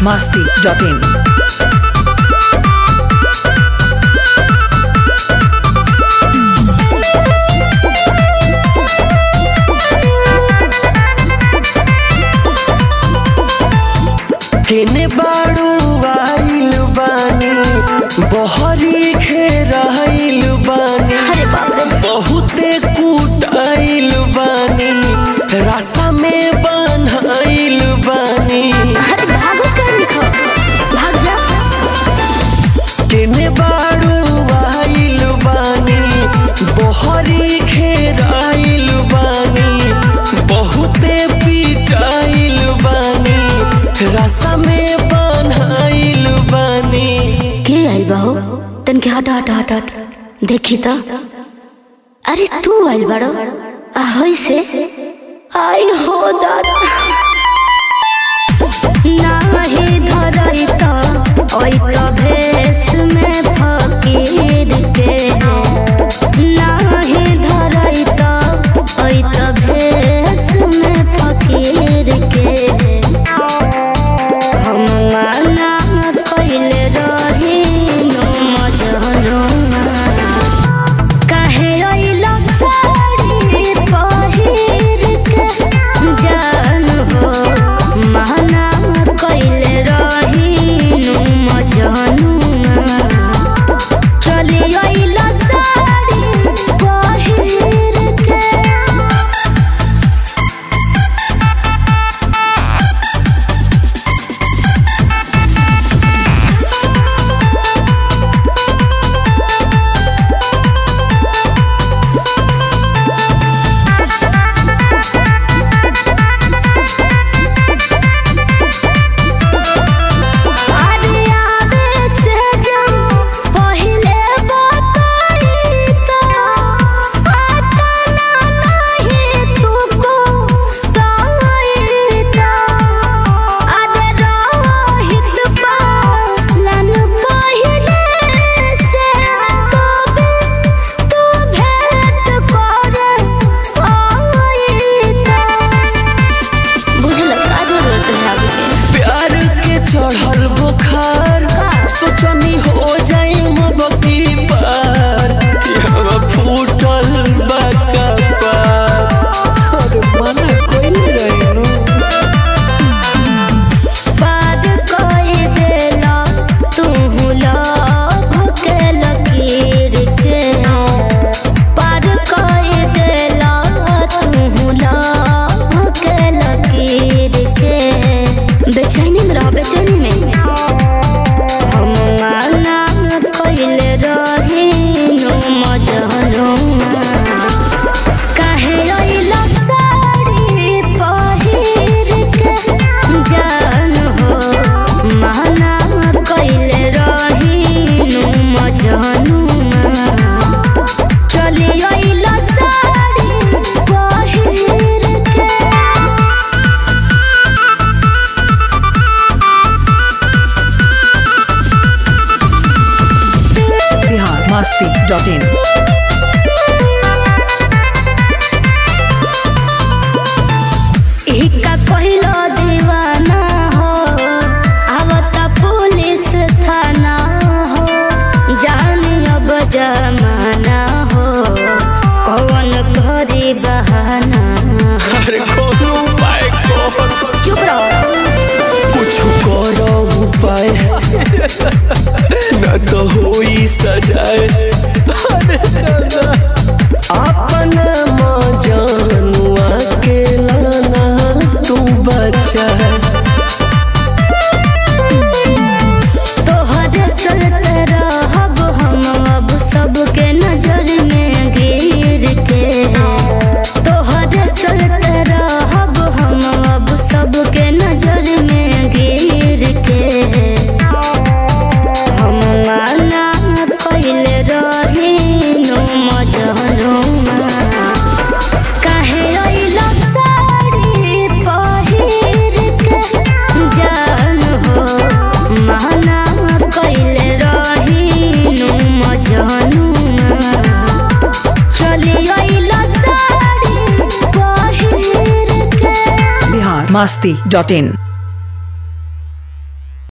masti.in. केने बाड़ू आइल बानी बहरी घेराइल बानी अरे बाप रे बहुते कुटाइल बानी रासा में बन्हाइल बानी अरे भागो कर लिखो भाग जा केने बाड़ू आइल बानी बहरी घेराइल बानी बहुते पिटाइल बानी रासा में बन्हाइल बानी के आइल बाहो तन के हट हट हट हट देखी तो अरे तू आइल बाड़ो आ होई से आई हो दादा नाही धरई तो ओई तो भेस में फकीर के नाही धरई तो ओई तो भेस में फकीर के हम माना कइले रही नो मजनुआ काहे अइला साड़ी पहिर के जान हो माना कइले रही नो मजनुआ चली अइला साड़ी पहिर के अरे आवे से जब पहिले बताई तो आता ना नहीं तुको ताई तो अरे रोहित पालन पहिले से तो भी तू भेंट करे आई तो बुझल का जरूरत है आगे के प्यार के चढ़ल बुखार सोचनी हो जाई मबकी पार कि हम फूटल बाका पार अरे मना कोई रहनु पार कोई देला तू लभ के लकीर के पार कोई देला तू लभ के लकीर के बेचैनी में रह बेचैनी में हम माना कइले रही नो मजनुआ काहे अइला साड़ी पहिर के जान हो माना कइले रही नु मजनुआ चली अइला साड़ी पहिर के Bihar masti.in. इका पहिलो दीवाना हो आवता पुलिस थाना हो जानी अब जमाना हो कौन घरी बहाना हो। अरे कोनो उपाय कर चुप रहो कुछ करो उपाय न तो होई सजाए अरे दादा अपन मजनुआ के लाना तू बचा तोहरे चलते रहब हम अब सबके नजर में गिर के तोहरे चलते रहब हम अब सबके नजर में गिर के हम माना कइले रही नो मजनुआ काहे अइला साड़ी पहिर के जान हो माना कइले रही नु मजनुआ चली अइला साड़ी पहिर के Bihar masti.in.